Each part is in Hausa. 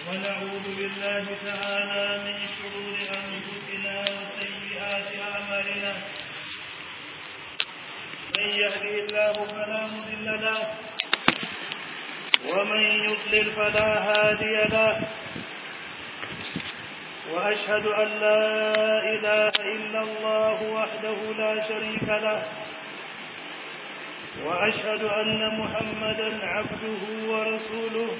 ونعوذ بالله تعالى من شرور أنفسنا وسيئات أعمالنا من يهده الله فلا مضل له ومن يضلل فلا هادي له وأشهد أن لا إله إلا الله وحده لا شريك له وأشهد أن محمدا عبده ورسوله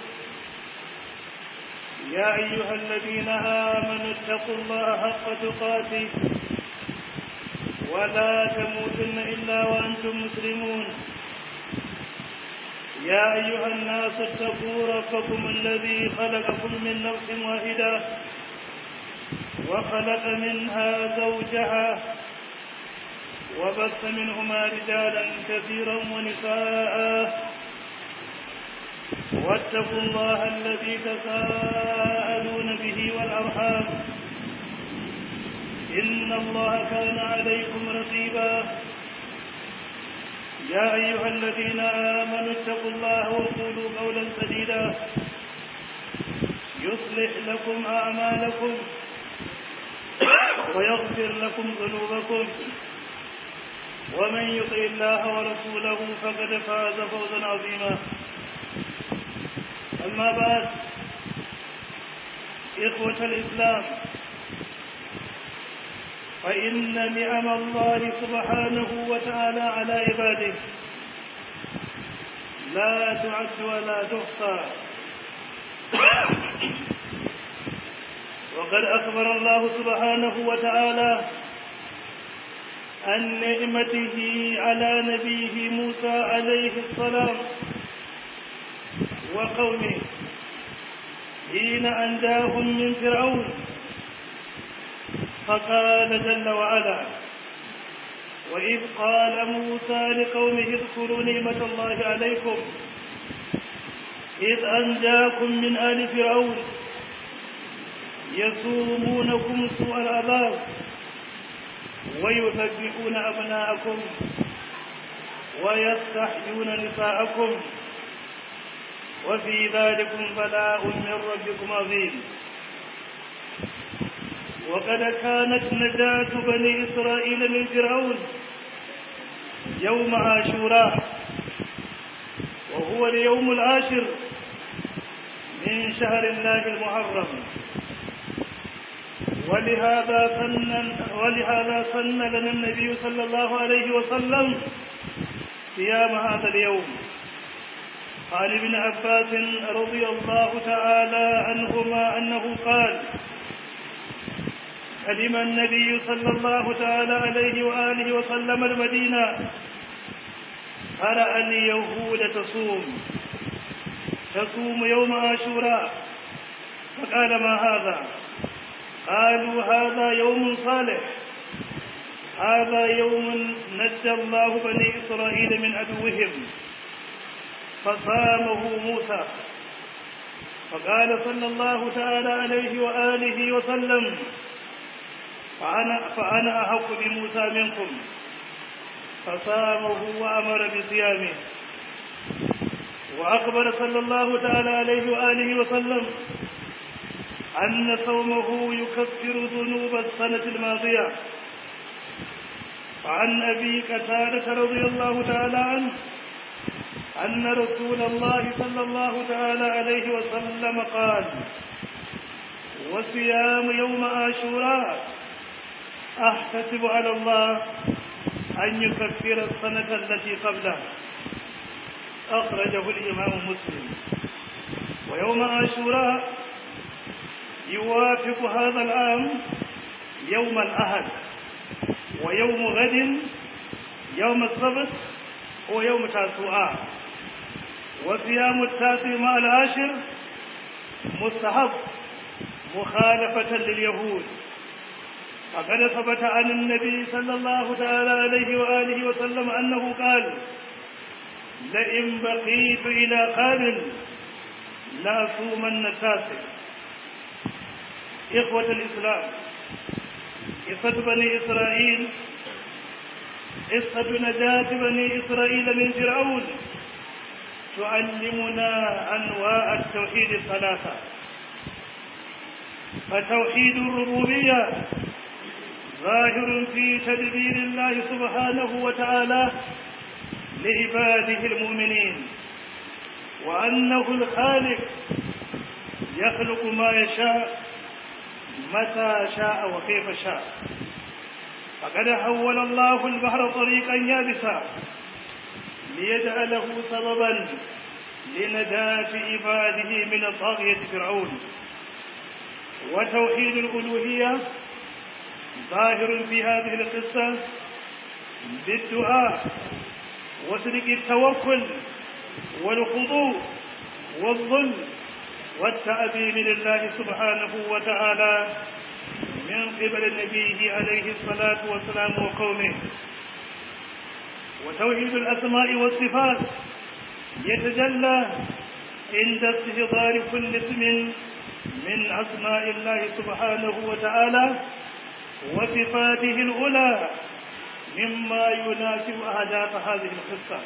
يا أيها الذين آمنوا اتقوا الله حق تقاته ولا تموتن إلا وأنتم مسلمون يا أيها الناس اتقوا ربكم الذي خلقكم من نفس واحدة وخلق منها زوجها وبث منهما رجالا كثيرا ونساء واتقوا الله الذي تساءلون به والأرحام إن الله كان عليكم رقيبا يا أيها الذين آمنوا اتقوا الله وقولوا قولا سديدا يصلح لكم أعمالكم ويغفر لكم ذنوبكم ومن يطع الله ورسوله فقد فاز فوزا عظيما أما بعد إخوة الإسلام فإن نعم الله سبحانه وتعالى على عباده لا تعد ولا تحصى وقد أخبر الله سبحانه وتعالى عن نعمته على نبيه موسى عليه السلام وقومه حين أنجاهم من فرعون فقال جل وعلا وإذ قال موسى لقومه اذكروا نعمة الله عليكم إذ أنجاكم من آل فرعون يسومونكم سوء العذاب ويذبحون أبناءكم ويستحيون نساءكم وفي ذلكم بلاء من ربكم عظيم وقد كانت نجاة بني إسرائيل من فرعون يوم عاشوراء وهو اليوم العاشر من شهر الله المحرم ولهذا سن ولهذا سن لنا النبي صلى الله عليه وسلم صيام هذا اليوم عن ابن عباس رضي الله تعالى عنهما أنه قال قدم النبي صلى الله تعالى عليه وآله وسلم المدينة فرأى اليهود تصوم تصوم يوم عاشوراء فقال ما هذا قالوا هذا يوم صالح هذا يوم نجى الله بني إسرائيل من عدوهم فصامه موسى فقال صلى الله تعالى عليه وآله وسلم فأنا, فأنا أحق بموسى منكم فصامه وأمر بصيامه وأخبر صلى الله تعالى عليه وآله وسلم أن صومه يكفر ذنوب السنة الماضية وعن أبي قتادة رضي الله تعالى عنه أن رسول الله صلى الله تعالى عليه وسلم قال وصيام يوم عاشوراء أحتسب على الله أن يكفر السنة التي قبله أخرجه الإمام مسلم ويوم عاشوراء يوافق هذا العام يوم الأحد ويوم غد يوم السبت ويوم تاسوعاء وصيام التاسع مع العاشر مستحب مخالفة لليهود فقد ثبت عن النبي صلى الله تعالى عليه وآله وسلم أنه قال لئن بقيت إلى قابل لأصومن التاسع إخوة الإسلام قصة بني إسرائيل قصة نجاة بني إسرائيل من فرعون تعلمنا أنواع التوحيد الثلاثة فتوحيد الربوبية ظاهر في تدبير الله سبحانه وتعالى لعباده المؤمنين وأنه الخالق يخلق ما يشاء متى شاء وكيف شاء فقد حول الله البحر طريقا يابسا ليجعله سببا لنجاة عباده من طاغية فرعون وتوحيد الألوهية ظاهر في هذه القصة بالدعاء وصدق التوكل والخضوع والظلم والتأبين لله سبحانه وتعالى من قبل نبيه عليه الصلاة والسلام وقومه وتوحيد الأسماء والصفات يتجلى عند استهضار كل اسم من أسماء الله سبحانه وتعالى وصفاته الأولى مما يناسب أهداف هذه القصة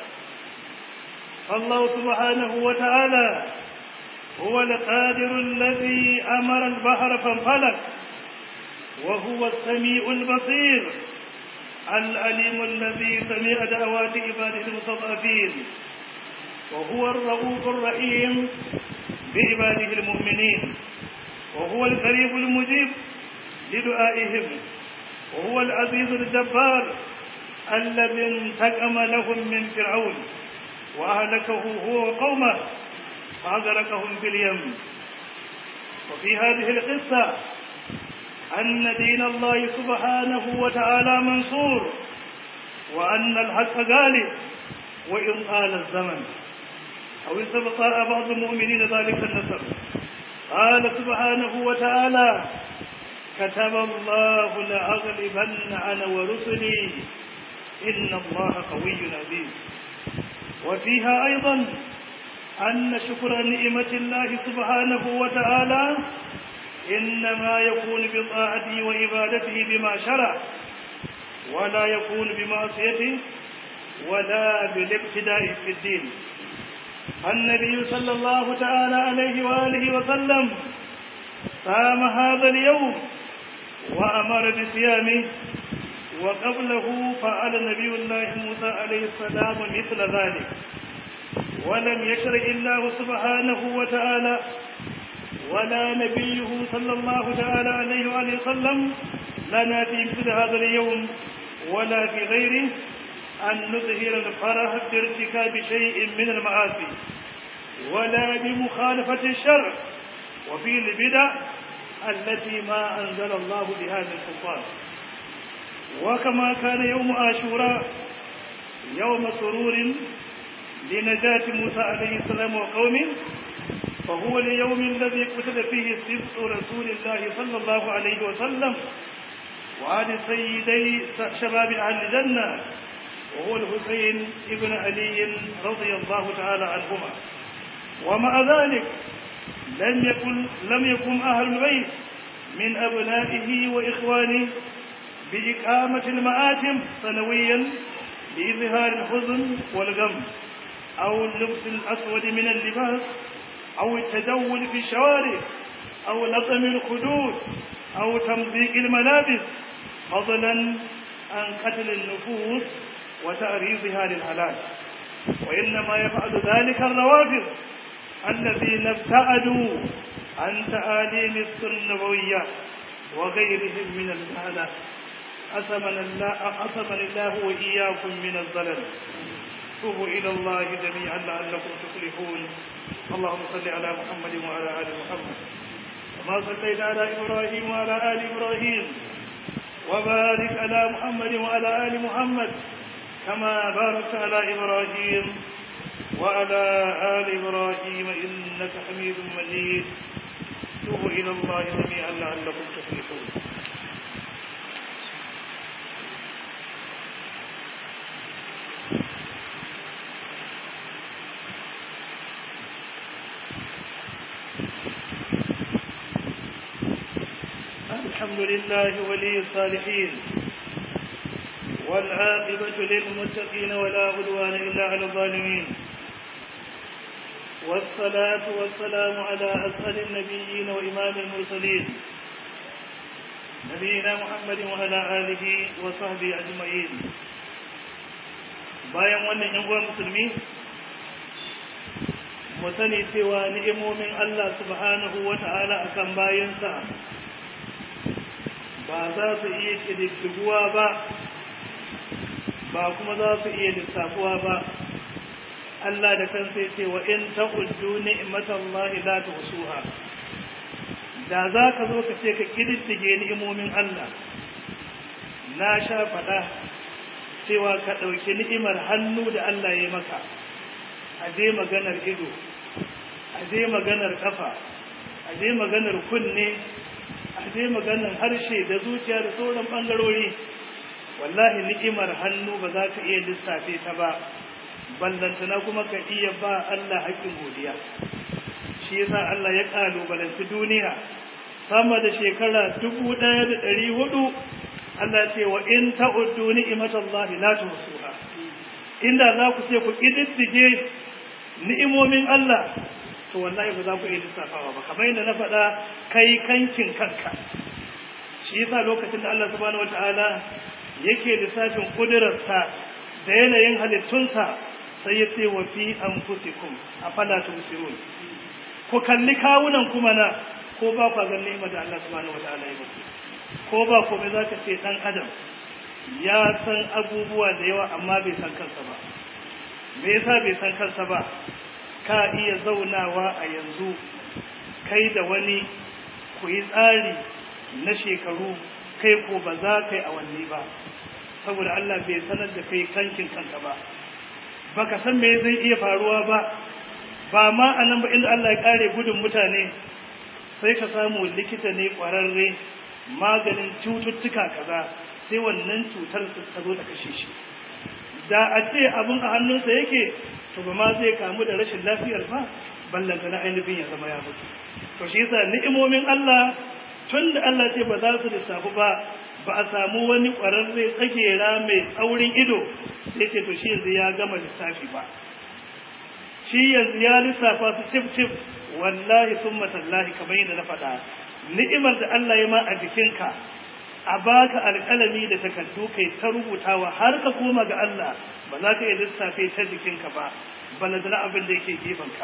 فالله سبحانه وتعالى هو القادر الذي أمر البحر فانفلق وهو السميع البصير العليم الذي سمع دعوات عباده المستضعفين وهو الرؤوف الرحيم بعباده المؤمنين وهو القريب المجيب لدعائهم وهو العزيز الجبار الذي انتقم لهم من فرعون وأهلكه هو وقومه فأغرقهم في اليم وفي هذه القصة أن دين الله سبحانه وتعالى منصور وأن الحق غالب وإن طال الزمن أو استبطاء بعض المؤمنين ذلك النصر قال سبحانه وتعالى كتب الله لأغلبن أنا ورسلي إن الله قوي عزيز وفيها أيضا أن شكر نعمة الله سبحانه وتعالى إنما يكون بطاعته وعبادته بما شرع ولا يكون بمعصيته ولا بالابتداء في الدين النبي صلى الله تعالى عليه وآله وسلم صام هذا اليوم وأمر بصيامه وقبله فعل نبي الله موسى عليه السلام مثل ذلك ولم يشرع الله سبحانه وتعالى ولا نبيه صلى الله تعالى عليه وآله وسلم لنا في مثل هذا اليوم ولا في غيره أن نظهر الفرح بارتكاب شيء من المعاصي ولا بمخالفة الشرع وفي البدع التي ما أنزل الله بها من سلطان وكما كان يوم آشوراء يوم سرور لنجاة موسى عليه السلام وقومه فهو اليوم الذي قتل فيه سبط رسول الله صلى الله عليه وسلم وعن سيدي شباب أهل الجنة وهو الحسين ابن علي رضي الله تعالى عنهما ومع ذلك لم يكن لم يكن أهل البيت من أبنائه وإخوانه بإقامة المآتم سنويا لإظهار الحزن والغم أو اللبس الأسود من اللباس أو التجول في الشوارع أو لطم الخدود أو تمزيق الملابس فضلا عن قتل النفوس وتأريضها للهلاك وإنما يفعل ذلك الروافض الذين ابتعدوا عن تعاليم السنوية وغيرهم من الهلاك أسمنا الله أسمن الله وإياكم من الضلال توبوا إلى الله جميعا لعلكم تفلحون اللهم صل على محمد وعلى آل محمد كما صليت على إبراهيم وعلى آل إبراهيم وبارك على محمد وعلى آل محمد كما باركت على إبراهيم وعلى آل إبراهيم إنك حميد مجيد توبوا إلى الله جميعا لعلكم تفلحون الحمد لله ولي الصالحين والعاقبة للمتقين ولا عدوان إلا على الظالمين والصلاة والسلام على أسأل النبيين وإمام المرسلين نبينا محمد وعلى آله وصحبه أجمعين bayan wannan ‘yan uwan musulmi mu sani cewa ni'imomin Allah subhanahu wa ta'ala a kan bayansa ba za su iya ƙididdiguwa ba ba kuma za su iya lissafuwa ba Allah da kansa ce wa in ta'uddu ni'matallahi la tuhsuha da za ka zo ka ce ka ƙididdige ni'imomin Allah na sha faɗa cewa ka ɗauki ni'imar hannu da Allah ya maka a je maganar ido a je maganar kafa a je maganar kunne a je maganar harshe da zuciya da sauran ɓangarori wallahi ni'imar hannu ba za ka iya lissafe ta ba ballantana kuma ka iya ba Allah haƙƙin godiya shi yasa Allah ya ƙalubalanci duniya sama da shekara dubu ɗaya da ɗari hudu Allah ce wa in ta'uddu ni'matallahi la tuhsuha inda za ku ce ku kididdige ni'imomin Allah to wallahi ba za ku iya lissafawa ba kamar yadda na faɗa kai kankin kanka shi yasa lokacin da Allah subhanahu wataala yake lissafin kudurarsa da yanayin halittunsa sai ya ce wa fi anfusikum afala tubsirun ku kalli kawunan kuma na ko ba ku ga ni'imar da Allah subhanahu wataala ya muku ko ba komai za ka ce ɗan adam ya san abubuwa da yawa amma bai san kansa ba me yasa bai san kansa ba ka iya zaunawa a yanzu kai da wani ku yi tsari na shekaru kai ko ba za ka yi awanni ba saboda Allah bai sanar da kai kankin kanka ba baka san me zai iya faruwa ba ba ma a nan ba inda Allah ya kare gudun mutane sai ka samu likita ne ƙwararre maganin cututtuka kaza sai wannan cutar ta zo ta kashe shi da a ce abin a hannunsa yake to ba ma zai kamu da rashin lafiyar ba ballanta na ainihin ya zama ya mutu to shi yasa ni'imomin Allah tun da Allah ce ba za su lissafu ba ba a samu wani ƙwararre tsagera mai tsaurin ido sai ce to shi yanzu ya gama lissafi ba shi yanzu ya lissafa su cif cif wallahi summa tallahi kamar yadda na faɗa ni'imar da Allah ya ma a jikinka a baka alƙalami da takardu kai ta rubutawa har ka koma ga Allah ba za ka iya lissafe ta jikinka ba balantana abin da yake gefanka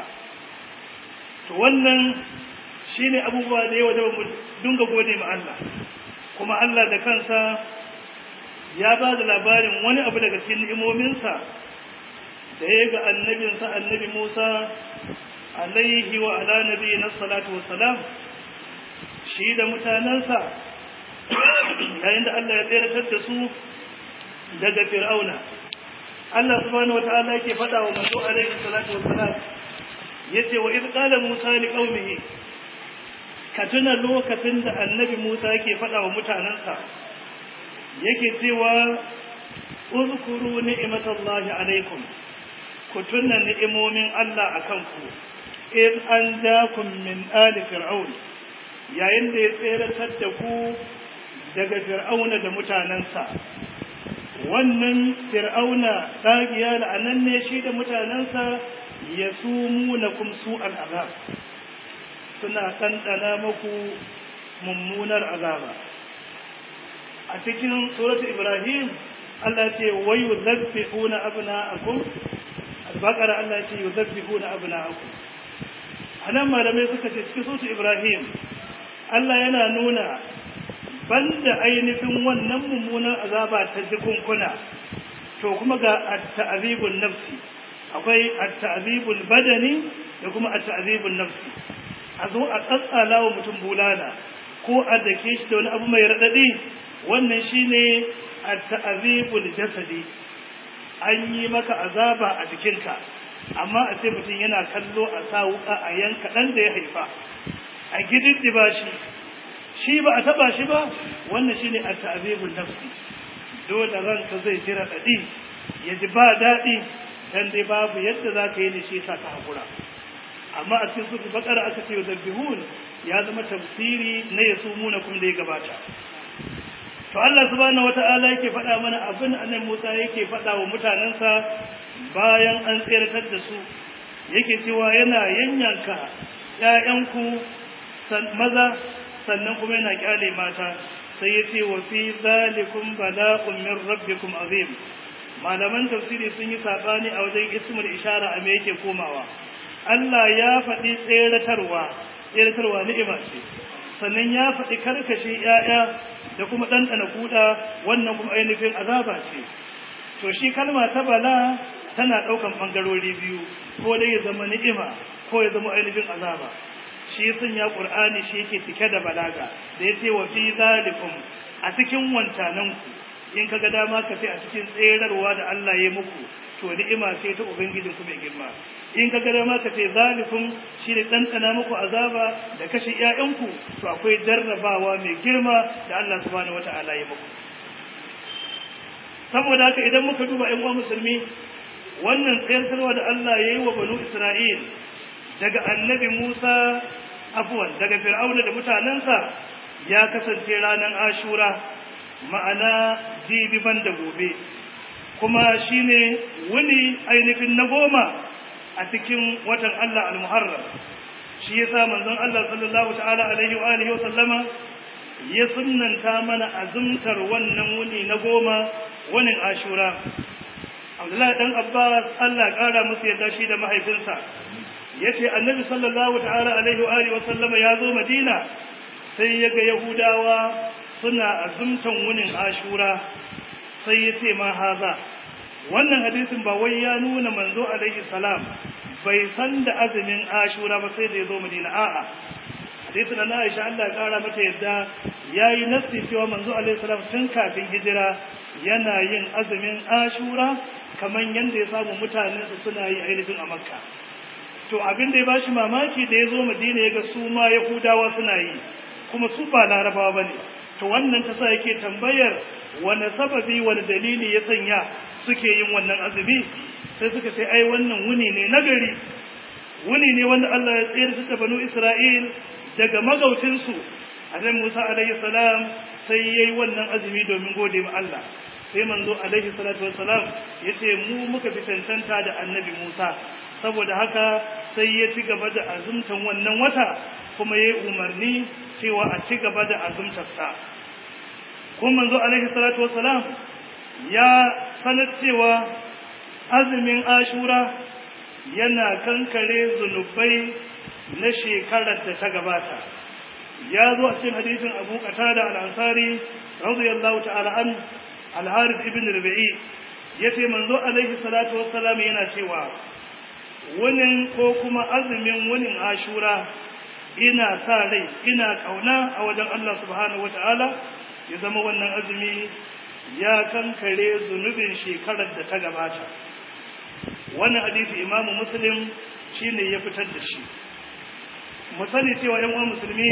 to wannan shine abubuwa da yawa da mu dinga gode ma Allah kuma Allah da kansa ya ba da labarin wani abu daga cikin ni'imominsa da ya ga annabinsa annabi Musa alaihi wa ala nabiyina salatu wassalam shi da mutanensa yayin da Allah ya tseratar da su daga fir'auna Allah subhanahu wataala yake faɗa wa manzo alaihi salatu wassalam yace wa idh qala musa li qaumihi ka tuna lokacin da annabi Musa yake faɗa wa mutanensa yake cewa uzkuru ni'matallahi alaikum ku tuna ni'imomin Allah akan ku in an jakum min ali fir'aun yayin da ya tseratar da ku daga fir'auna da mutanensa wannan fir'auna ɗagiya la'anan ne shi da mutanensa ya sumu na kumsu al'azab suna ɗanɗana maku mummunar azaba a cikin suratu ibrahim Allah ce wayu zabbihuna abna'akum al-baqara Allah ce yuzabbihuna abna'akum anan malamai suka ce cikin suratu ibrahim Allah yana nuna banda ainihin wannan mummunan azaba ta jikunkuna to kuma ga at-ta'zibun nafsi akwai at-ta'zibul badani da kuma at-ta'zibun nafsi a zo a tsatsala wa mutum bulala ko a dake shi da wani abu mai radadi wannan shine at-ta'zibul jasadi an yi maka azaba a jikinka amma a ce mutum yana kallo a sa wuka a yanka dan da ya haifa a gididdiba shi shi ba a taba shi ba wannan shine at-ta'zibul nafsi dole ranka zai jira dadi ya ji ba dadi dan dai babu yadda zaka yi ne shi ka hakura amma a cikin sura bakara aka ce yuzabbihun ya zama tafsiri na yasumuna kun da ya gabata to Allah subhanahu wata'ala yake faɗa mana abin annabi Musa yake faɗa wa mutanensa bayan an tseratar da su yake cewa yana yanyanka ƴaƴanku maza sannan kuma yana kyale mata sai ya ce wa fi zalikum bala'un min rabbikum azim malaman tafsiri sun yi sabani a wajen ismul ishara a me yake komawa Allah ya faɗi tseratarwa tseratarwa ni'ima ce sannan ya faɗi karkashe ‘ya'ya da kuma ɗanɗana kuɗa wannan kuma ainihin azaba ce to shi kalma ta bala tana ɗaukan ɓangarori biyu ko dai ya zama ni'ima ko ya zama ainihin azaba shi sun ya ƙur'ani shi yake cike da balaga da ya ce wa fi zalikum a cikin wancananku in kaga dama ka ce a cikin tserarwa da Allah ya muku to ni'ima ce ta ubangijin ku mai girma in kaga dama ka ce zalikum shi ne ɗanɗana muku azaba da kashe ƴaƴanku to akwai jarrabawa mai girma da Allah subhanahu wata'ala ya muku saboda haka idan muka duba ƴan uwa musulmi wannan tsayarwa da Allah ya yi wa banu Isra'il daga annabi Musa afwan daga Fir'auna da mutanensa ya kasance ranar Ashura ma'ana jibi ban da gobe kuma shine wuni ainihin na goma a cikin watan Allah al-Muharram shi yasa manzon Allah sallallahu ta'ala alaihi wa alihi wa sallama ya sunnanta mana azumtar wannan wuni na goma wunin Ashura Abdullahi dan Abbas Allah kara musu yadda shi da mahaifinsa yace Annabi sallallahu ta'ala alaihi wa alihi wa sallama ya zo Madina sai ya ga Yahudawa suna azumtan wunin Ashura sai ya ce ma haza wannan hadisin ba wai ya nuna manzo alaihi salam bai san da azumin Ashura ba sai da ya zo Madina a'a hadisin na Aisha Allah ya kara mata yadda yayi nassi cewa manzo alaihi salam tun kafin hijira yana yin azumin Ashura kaman yanda ya samu mutanen su suna yi ainihin a Makka to abin da ya bashi mamaki da ya zo Madina ya ga su ma Yahudawa suna yi kuma su ba Larabawa bane to wannan ta sa yake tambayar wani sababi wani dalili ya sanya suke yin wannan azumi sai suka ce ai wannan wuni ne nagari wuni ne wanda Allah ya tsayar da banu Isra'il daga magaucinsu annabi Musa alaihi salam sai yayi wannan azumi domin gode ma Allah sai manzo alaihi salatu wassalam yace mu muka fi tantanta da annabi Musa saboda haka sai ya ci gaba da azumtan wannan wata kuma yayi umarni cewa a ci gaba da azumtar sa kuma manzo alaihi salatu wassalam ya sanar cewa azumin Ashura yana kankare zunubai na shekarar da ta gabata ya zo a cikin hadisin Abu Qatada al-Ansari radiyallahu ta'ala an al-Harith ibn Rabi'i yace manzo alaihi salatu wassalam yana cewa wunin ko kuma azumin wunin Ashura ina sa rai ina kauna a wajen Allah subhanahu wata'ala ya zama wannan azumi ya kankare zunubin shekarar da ta gabata wannan hadisi imamu muslim shine ya fitar da shi mu sani cewa yan uwan musulmi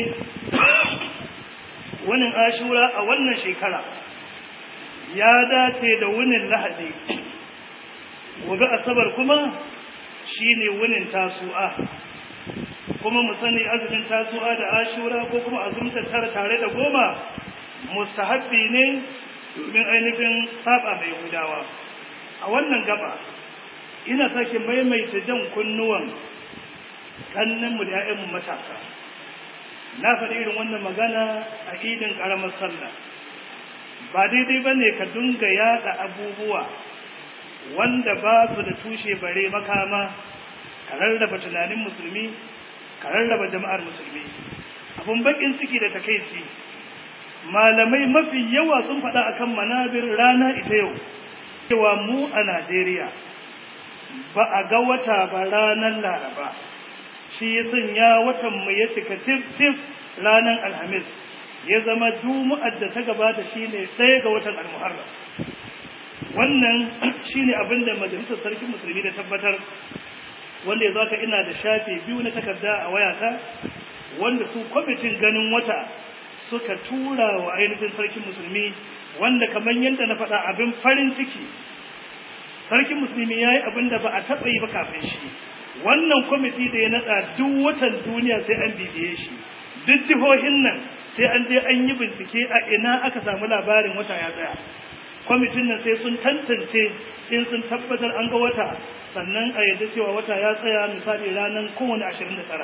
wannan ashura a wannan shekara ya dace da wunin lahadi gobe asabar kuma shine wunin tasu'a kuma mu sani azumin tasu'a da ashura ko kuma azumta tara tare da goma mustahabbi ne domin ainihin saba mai gudawa a wannan gaba ina sake maimaita jan kunnuwan kannanmu da 'ya'yanmu matasa na faɗi irin wannan magana a idin ƙaramar sallah ba daidai ba ne ka dunga yaɗa abubuwa wanda ba su da tushe bare makama ka rarraba tunanin musulmi ka rarraba jama'ar musulmi abun bakin ciki da takaici malamai mafi yawa sun faɗa akan manabir rana ita yau cewa mu a Najeriya ba a ga wata ba ranar Laraba shi ya sanya watan mu ya cika tif tif ranar Alhamis ya zama Juma'ar da ta gabata shine ɗaya ga watan Al-Muharram wannan shine abin da majalisar sarkin musulmi da tabbatar wanda ya zaka ina da shafe biyu na takarda a wayata wanda su kwamitin ganin wata suka tura wa ainihin sarkin musulmi wanda kamar yadda na faɗa abin farin ciki sarkin musulmi ya yi abin da ba a taɓa yi ba kafin shi wannan kwamiti da ya naɗa duk watan duniya sai an bibiye shi duk jihohin nan sai an je an yi bincike a ina aka samu labarin wata ya tsaya kwamitin nan sai sun tantance in sun tabbatar an ga wata sannan a yadda cewa wata ya tsaya misali ranar kowane ashirin da tara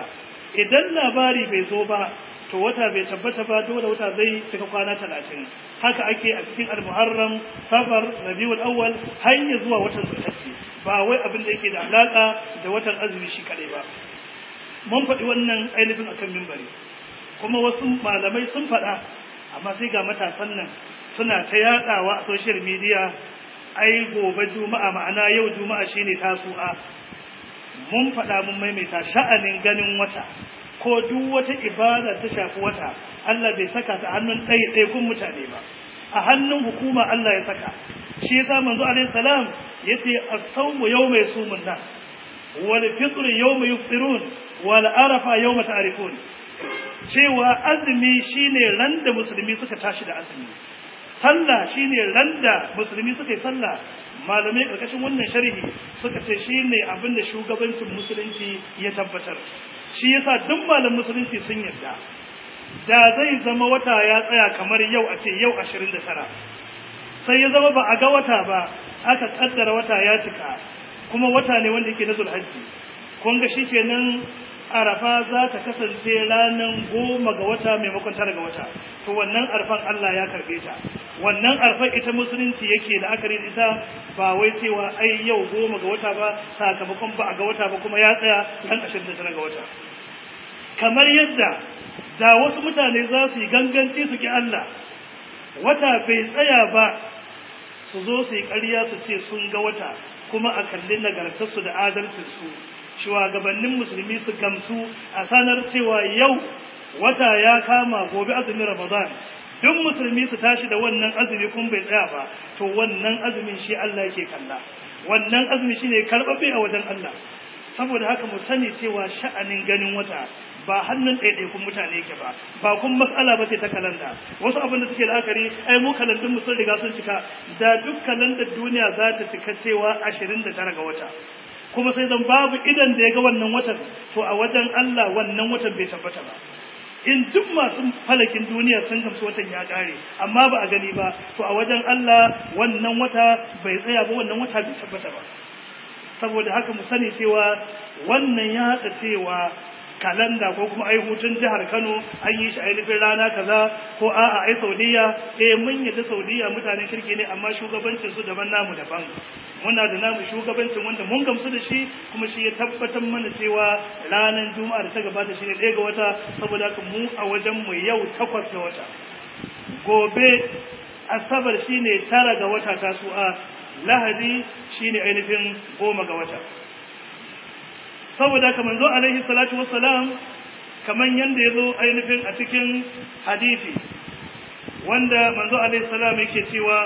idan labari bai zo ba to wata bai tabbata ba dole wata zai cika kwana talatin haka ake a cikin almuharram safar rabiul awwal har ya zuwa watan zulhajji ba wai abin da yake da alaka da watan azumi shi kadai ba mun faɗi wannan ainihin akan mimbari kuma wasu malamai sun faɗa amma sai ga matasan nan suna ta yaɗawa a social media ai gobe juma'a ma'ana yau juma'a shine tasu'a mun faɗa mun maimaita sha'anin ganin wata ko duk wata ibada ta shafi wata Allah bai saka ta hannun ɗaiɗaikun mutane ba a hannun hukuma Allah ya saka shi yasa manzo alaihi salam yace as-sawmu yawma yasumun nas wal fitr yawma yufṭirun wal arafa yawma ta'rifun cewa azumi shine ran da musulmi suka tashi da azumi sallah shine ran da musulmi suka yi sallah malamai karkashin wannan sharhi suka ce shine abin da shugabancin musulunci ya tabbatar shi yasa duk malam musulunci sun yarda da zai zama wata ya tsaya kamar yau a ce yau 29 sai ya zama ba a ga wata ba aka kaddara wata ya cika kuma wata ne wanda yake na zulhajji kun ga shikenan arafa za ta kasance ranar goma ga wata maimakon tara ga wata to wannan arfan Allah ya karbe ta wannan arfan ita musulunci yake da akari ita ba wai cewa ai yau goma ga wata ba sakamakon ba a ga wata ba kuma ya tsaya ran ashirin da tara ga wata kamar yadda da wasu mutane za su yi ganganci su ki Allah wata bai tsaya ba su zo su yi ƙarya su ce sun ga wata kuma a kalli nagartarsu da adalcinsu shugabannin musulmi su gamsu a sanar cewa yau wata ya kama gobe azumin ramadan duk musulmi su tashi da wannan azumi kun bai tsaya ba to wannan azumin shi Allah yake kalla wannan azumi shine karɓaɓɓe a wajen Allah saboda haka mu sani cewa sha'anin ganin wata ba hannun ɗaiɗaikun mutane yake ba ba kun matsala ba ce ta kalanda wasu abin da suke la'akari ai mu kalandun mu sun riga sun cika da duk kalandar duniya za ta cika cewa ashirin da tara ga wata kuma sai zan babu idan da ya ga wannan watan to a wajen Allah wannan watan bai tabbata ba in duk masu falakin duniya sun gamsu watan ya kare amma ba a gani ba to a wajen Allah wannan wata bai tsaya ba wannan wata bai tabbata ba saboda haka mu sani cewa wannan ya haɗa cewa kalanda ko kuma ai hutun jihar Kano an yi shi ainihin rana kaza ko a'a ai Saudiya eh mun yadda Saudiya mutanen kirki ne amma shugabancin su daban namu daban muna da namu shugabancin wanda mun gamsu da shi kuma shi ya tabbatar mana cewa ranar Juma'a da ta gabata shi ne ɗaya ga wata saboda haka mu a wajen mu yau takwas ga wata gobe asabar shine tara ga wata tasu'a lahadi shine ainihin goma ga wata saboda haka manzo alaihi salatu wassalam kaman yanda yazo ainihin a cikin hadisi wanda manzo alaihi salam yake cewa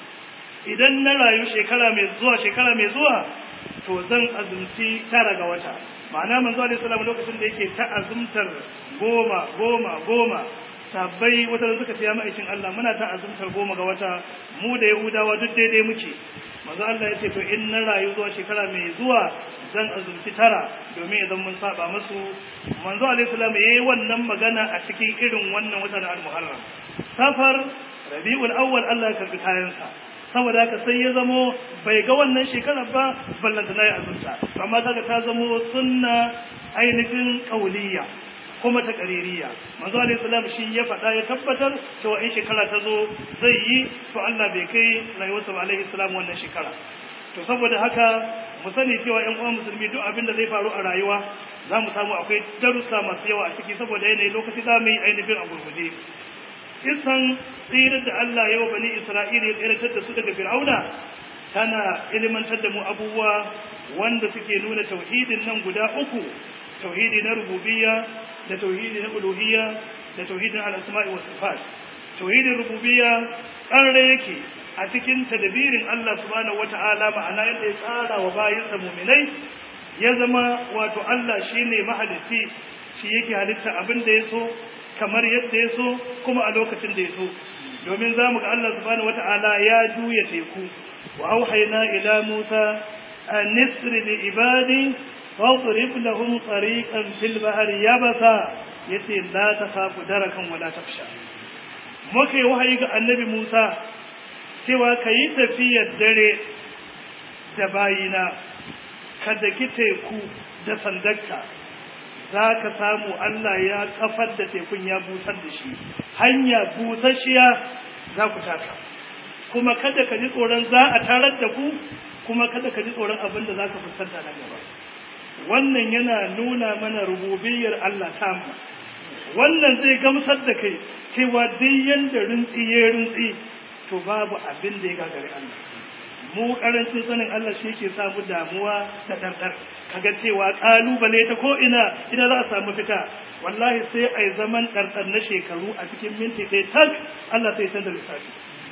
idan na rayu shekara mai zuwa shekara mai zuwa to zan azumci tara ga wata ma'ana manzo alaihi salam lokacin da yake ta azumtar goma goma goma sabbai wata suka fiya ma'aikin Allah muna ta azumtar goma ga wata mu da yahudawa duk daidai muke manzo Allah ya ce to in na rayu zuwa shekara mai zuwa zan azumci tara domin idan mun saba musu manzo alaihi salam yayi wannan magana a cikin irin wannan watan al-muharram safar rabiul awwal Allah ya karbi kayansa saboda haka sai ya zamo bai ga wannan shekarar ba ballanta na yi azumta amma kaga ta zamo sunna ainihin kauliyya kuma ta ƙaririya manzo alaihi salam shi ya faɗa ya tabbatar cewa in shekara ta zo zai yi to Allah bai kai rayuwarsa ba alaihi salam wannan shekara to saboda haka mu sani cewa ƴan uwan musulmi duk abin da zai faru a rayuwa za mu samu akwai darussa masu yawa a ciki saboda yanayi lokaci za mu yi ainihin a gurguje kisan tsirar da Allah ya wa bani Isra'ila ya tsiratar da su daga Fir'auna tana ilimantar da mu abubuwa wanda suke nuna tauhidin nan guda uku tauhidi na rububiyya da tauhidi na uluhiyya da tauhidin al-asma'i was sifat tauhidin rububiyya ƙarre yake a cikin tadbirin Allah subhanahu wata'ala ma'ana yadda ya tsara wa bayinsa mu'minai ya zama wato Allah shine mahalicci shi yake halitta abin da ya so kamar yadda ya so kuma a lokacin da ya so domin za mu ga Allah subhanahu wata'ala ya juya teku wa auhayna ila Musa an nisri bi ibadi واضرب لهم طريقا في البحر يبسا yace la takhafu darakan wala taksha muke wahayi ga annabi Musa cewa kai tafiyar dare da bayina kada ki teku da sandarka za ka samu Allah ya kafar da tekun ya busar da shi hanya busasshiya za ku taka kuma kada ka ji tsoron za a tarar da ku kuma kada ka ji tsoron abin da za ka fuskanta na gaba wannan yana nuna mana rububiyar Allah tamu wannan zai gamsar da kai cewa duk yanda rintsi ya rintsi to babu abin da ya gagari Allah mu karancin sanin Allah shi ke samu damuwa da ɗanɗar kaga cewa ƙalubale ta ko ina ina za a samu fita wallahi sai a yi zaman ɗarɗar na shekaru a cikin minti ɗaya tak Allah sai canza lissafi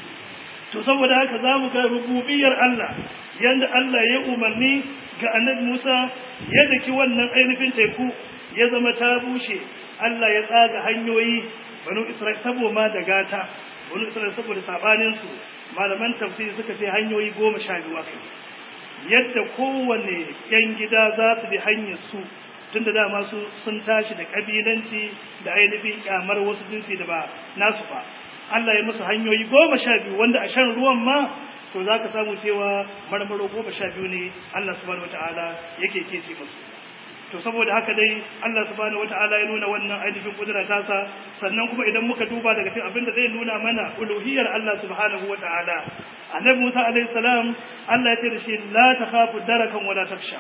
to saboda haka za mu ga rububiyar Allah yanda Allah ya umarni ga annabi Musa ya daki wannan ainihin teku ya zama ta bushe Allah ya tsaga hanyoyi banu Isra'il saboda da gata banu Isra'il saboda sabanin su malaman tafsiri suka ce hanyoyi goma sha biyu akai yadda kowane yan gida za su bi hanyar su tunda dama su sun tashi da kabilanci da ainihin kyamar wasu jinsi da ba nasu ba Allah ya musu hanyoyi goma sha biyu wanda a shan ruwan ma to za ka samu cewa marmaro goma sha biyu ne Allah subhanahu wata'ala yake kese musu to saboda haka dai Allah subhanahu wata'ala ya nuna wannan ainihin kudura tasa sannan kuma idan muka duba daga cikin abinda zai nuna mana uluhiyar Allah subhanahu wata'ala annabi Musa alaihi salam Allah ya ce da shi la takhafu darakan wala taksha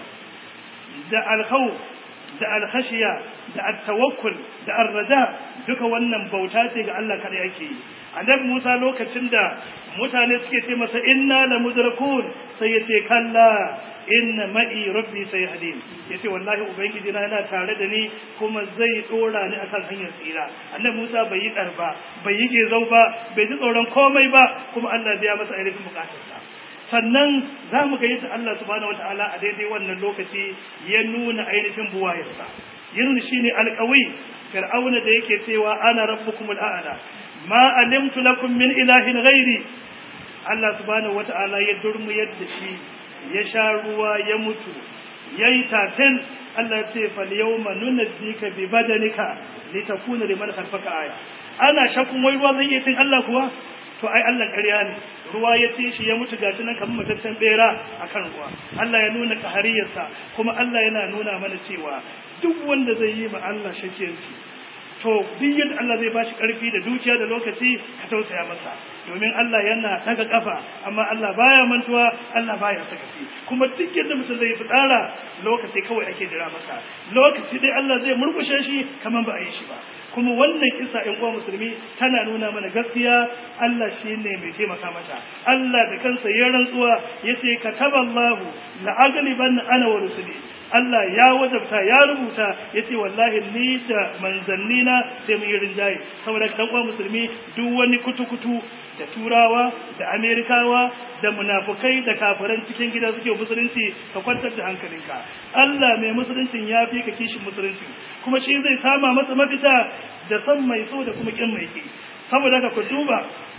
da alkhawf da alkhashiya da at-tawakkul da ar-raja duka wannan bauta ce ga Allah kada yake yi annabi Musa lokacin da mutane suke ce masa inna la mudrakun sai ya ce kalla inna ma'i rabbi sayhadin yace wallahi ubangiji na yana tare da ni kuma zai dora ni akan hanyar tsira annabi Musa bai yi karba bai yi gezau ba bai ji tsoron komai ba kuma Allah ya masa ainihin bukatarsa sannan za mu ga yadda Allah subhanahu wataala a daidai wannan lokaci ya nuna ainihin buwayarsa yin shine alƙawi fir'auna da yake cewa ana rabbukumul a'la ma alimtu lakum min ilahin ghairi Allah subhanahu wata'ala ya durmu yadda shi ya sha ruwa ya mutu yayi tatin Allah ya ce fal yawma nunzika bi badanika litakuna liman khalfaka aya ana shakun wai ruwa zai iya cin Allah kuwa to ai Allah ƙarya ne ruwa ya ci shi ya mutu gashi nan kamar mataccen bera akan ruwa Allah ya nuna kahariyarsa kuma Allah yana nuna mana cewa duk wanda zai yi ma Allah shakiyanci to duk yadda Allah zai bashi karfi da dukiya da lokaci ka tausaya masa domin Allah yana daga kafa amma Allah baya mantuwa Allah baya sakaci kuma duk yadda mutum zai fitsara lokaci kawai ake jira masa lokaci dai Allah zai murkushe shi kamar ba a yi shi ba kuma wannan kisa in uwa musulmi tana nuna mana gaskiya Allah shi ne mai taimaka mata Allah da kansa ya rantsuwa yace kataballahu la aghliban ana wa rusuli Allah ya wajabta ya rubuta yace wallahi ni da manzanni na sai mun yi rinjaye saboda dan uwa musulmi duk wani kutukutu da turawa da amerikawa da munafukai da kafiran cikin gida suke musulunci ka kwantar da hankalinka Allah mai musuluncin ya fi ka kishin musulunci kuma shi zai sama masa mafita da san mai so da kuma kin mai ki saboda haka ku duba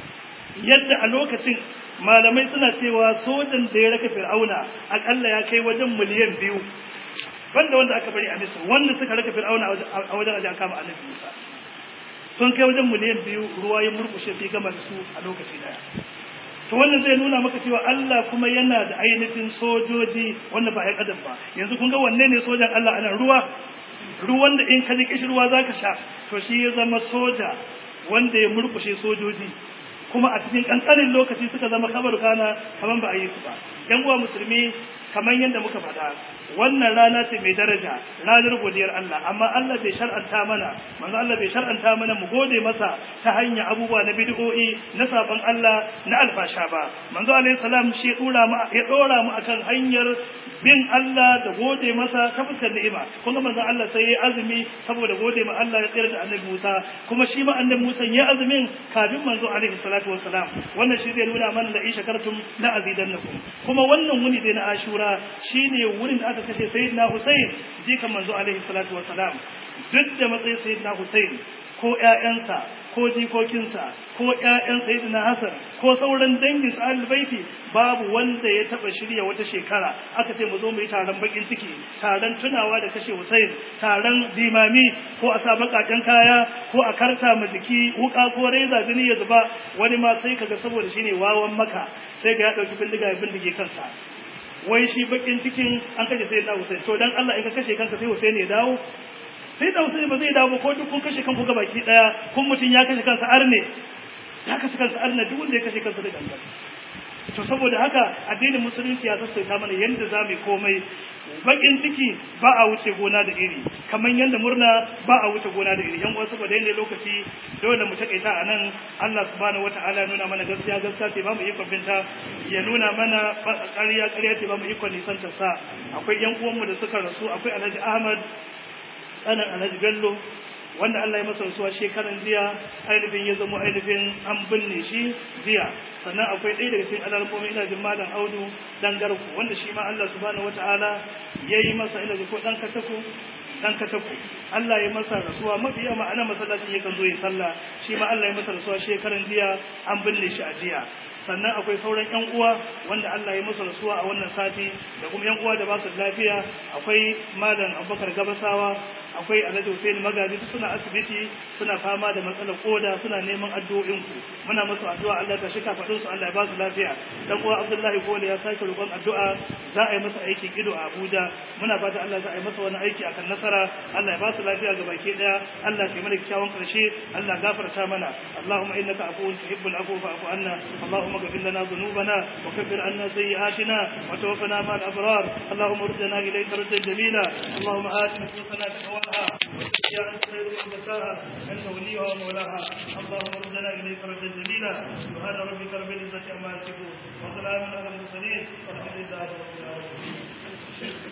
yadda a lokacin malamai suna cewa sojan da ya raka fir'auna akalla ya kai wajen miliyan biyu banda wanda aka bari a misir wanda suka raka fir'auna a wajen ajiya kama annabi musa sun kai wajen miliyan biyu ruwa ya murkushe fi gama da su a lokaci daya to wannan zai nuna maka cewa Allah kuma yana da ainihin sojoji wanda ba ya kadan ba yanzu kun ga wanne ne sojan Allah ana ruwa ruwan da in ka ji kishirwa zaka sha to shi ya zama soja wanda ya murkushe sojoji kuma a cikin kankanin lokaci suka zama kabar kana kaman ba a yi su ba yan uwa musulmi kamar yadda muka faɗa wannan rana ce mai daraja ranar godiyar Allah amma Allah bai shar'anta mana manzo Allah bai shar'anta mana mu gode masa ta hanyar abubuwa na bid'o'i na sabon Allah na alfasha ba manzo alaihi salam shi dora mu ya dora mu akan hanyar bin Allah da gode masa ta fuskar ni'ima kun ga manzo Allah sai ya azumi saboda gode ma Allah ya tsira da Annabi Musa kuma shi ma Annabi Musa ya azumin kafin manzo alaihi salatu wassalam wannan shi zai nuna mana da isha kartum la azidannakum kuma wannan wuni dai na Ashura shine wurin da aka kashe Sayyidina Hussein jikan manzo alaihi salatu wassalam duk da matsayin Sayyidina Hussein ko ƴaƴansa ko jikokinsa ko ƴaƴan sayyidina Hassan ko sauran dangin su baiti babu wanda ya taba shirya wata shekara aka ce mu zo mu yi taron bakin ciki taron tunawa da kashe Hussein taron dimami ko a sa bakaken kaya ko a karta ma jiki wuka ko reza jini ya zuba wani ma sai kaga saboda shine wawan maka sai ga ya dauki bindiga ya bindige kansa wai shi bakin cikin an kashe sayyidina Hussein to dan Allah in ka kashe kanka sai Hussein ya dawo sai da Hussein ba zai dawo ko duk kun kashe kanku ga baki daya kun mutun ya kashe kansa arne ya kashe kansa arne duk wanda ya kashe kansa da gangan to saboda haka addinin musulunci ya sassaita mana yanda za mu komai bakin ciki ba a wuce gona da iri kamar yanda murna ba a wuce gona da iri yan uwa saboda yanda lokaci dole mu takaita a nan Allah subhanahu wataala nuna mana gaskiya gaskiya ce ba mu ikon binta ya nuna mana ƙarya ƙarya ce ba mu ikon nisan ta sa akwai yan uwanmu da suka rasu akwai Alhaji Ahmad ɗanan Alhaji Bello wanda Allah ya masa rasuwa shekaran jiya ainihin ya zama ainihin an binne shi jiya sannan akwai ɗaya daga cikin alarmomi ina jin malam audu dan garku wanda shi ma Allah subhanahu wataala ya yi masa ina ko dan katako dan katako Allah ya masa rasuwa mafiya ma'ana masallacin yakan zo ya sallah shi ma Allah ya masa rasuwa shekaran jiya an binne shi a jiya sannan akwai sauran yan uwa wanda Allah ya masa rasuwa a wannan sati da kuma yan uwa da ba su lafiya akwai malam Abubakar Gabasawa akwai Alhaji Hussein Magaji duk suna asibiti suna fama da matsalar koda suna neman addu'o'in ku muna musu addu'a Allah ta shika fadin su Allah ya ba su lafiya dan uwa Abdullahi Kola ya sake roƙon addu'a za a yi masa aikin ido a Abuja muna fata Allah za a yi masa wani aiki akan nasara Allah ya ba su lafiya ga baki daya Allah ya mana kyawun karshe Allah gafarta mana Allahumma innaka afuwun tuhibbul afwa fa'fu anna Allahumma اغفر لنا ذنوبنا وكفر عنا سيئاتنا وتوفنا مع الابرار اللهم ردنا اليك ردا جميلا اللهم ات نفوسنا تقواها وزكها انت خير من زكاها انت وليها ومولاها اللهم ردنا اليك ردا جميلا سبحان ربك رب العزه عما يصفون وسلام على المرسلين والحمد لله رب العالمين